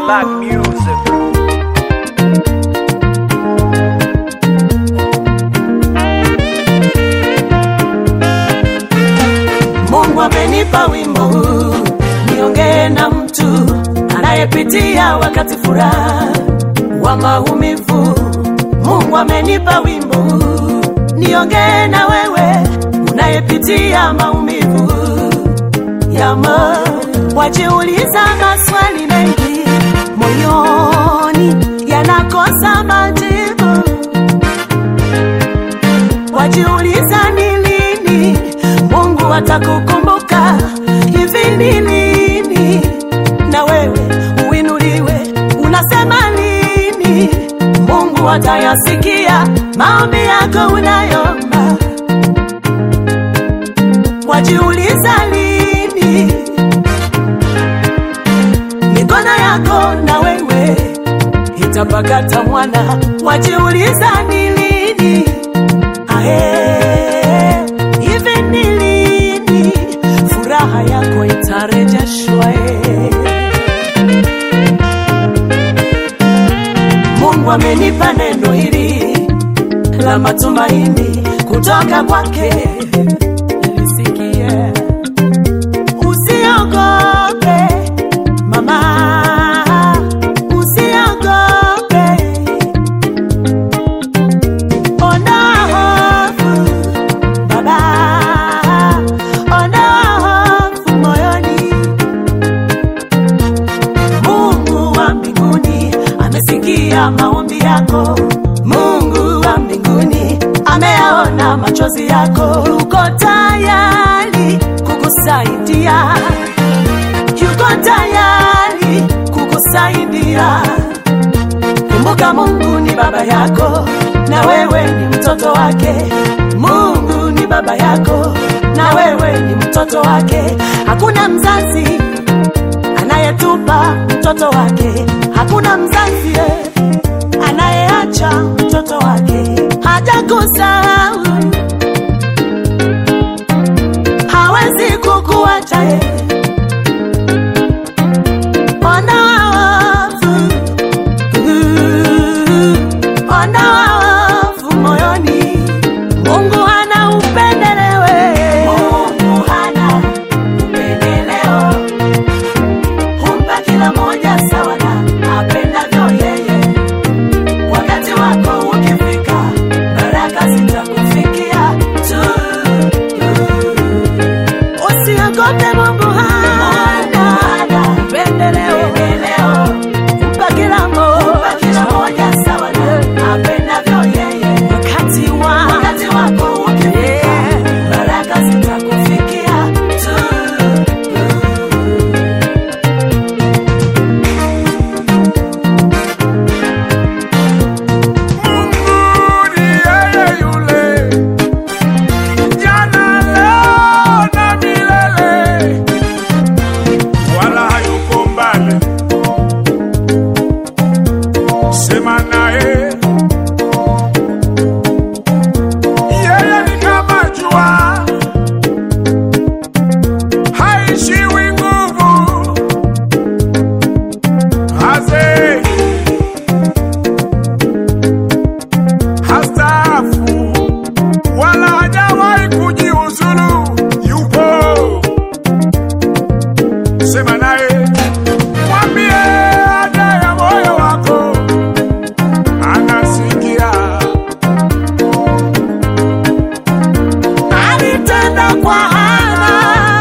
Black music. Mungu amenipa wimbo huu niongee na mtu anayepitia wakati furaha wa maumivu. Mungu amenipa wimbo huu niongee na wewe unayepitia maumivu ya moyo. Wajiuliza maswali mengi moyoni yanakosa majibu wajiuliza ni lini Mungu atakukumbuka, hivi ni lini na wewe uinuliwe? Unasema lini Mungu atayasikia maombi yako unayomba? Wajiuliza lini mikono yako na wewe itapakata mwana? Wajiuliza ni lini Ae, hivi ni lini furaha yako itarejeshwa? e? Mungu amenipa neno hili la matumaini kutoka kwake, lisikie. Usiogope mama, usiogope Ondoa hofu baba, ondoa hofu moyoni. Mungu wa mbinguni amesikia maombi yako. Mungu wa mbinguni ameyaona machozi yako. Yuko tayari kukusaidia, yuko tayari kukusaidia. Kumbuka Mungu ni baba yako na wewe ni mtoto wake. Mungu ni baba yako na wewe ni mtoto wake. Hakuna mzazi anayetupa mtoto wake, hakuna mzazi eh, anayeacha mtoto wake. Hajakusahau, hawezi kukuacha eh. Ondoa hofu ondoa hofu moyoni. Mungu hana upendeleo, Mungu hana upendeleo, humpa kila moja sawa na apendavyo yeye. Wakati wako ukifika, baraka zitakufikia tu. Usiogope, Mungu hana upendeleo, humpa kila moja sawa na apendavyo yeye. Wakati wa wakati wako ukifika, baraka zitakufikia tu. Mungu ni yeye yule, jana, leo na milele, wala hayuko mbali. Sema naye, yeye ni kama jua, haishiwi nguvu, hazei hastaafu wala hajawahi kujiuzulu, yupo. Sema naye, mwambie haja ya moyo wako, anasikia. Alitenda kwa Hana,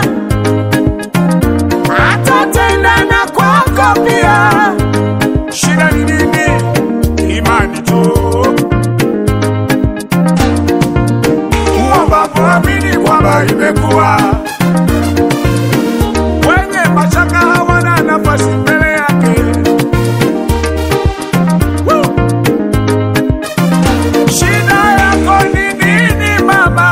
atatenda na kwako pia. Shida ni nini? Imani tu. Uombapo amini kwamba imekuwa. Wenye mashaka hawana nafasi mbele yake. Woo! Shida yako ni nini mama?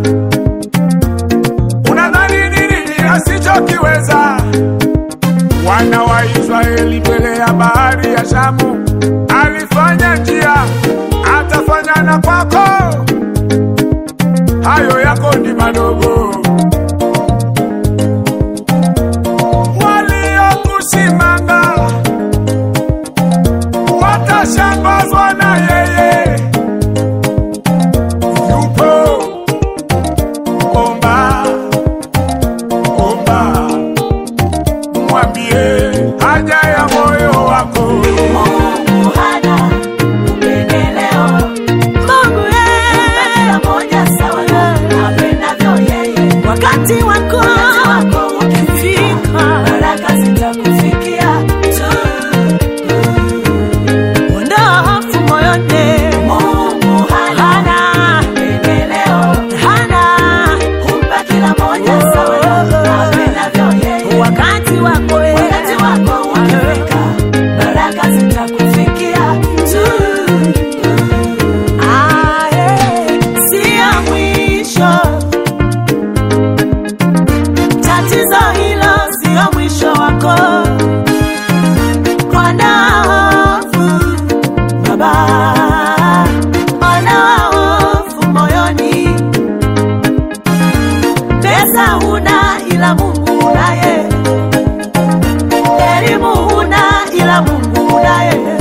Unadhani ni nini asichokiweza? Wana wa Israeli mbele ya bahari ya Shamu alifanya njia, atafanya na kwako. Hayo yako ni madogo. pesa huna ila Mungu unaye, elimu huna ila Mungu unaye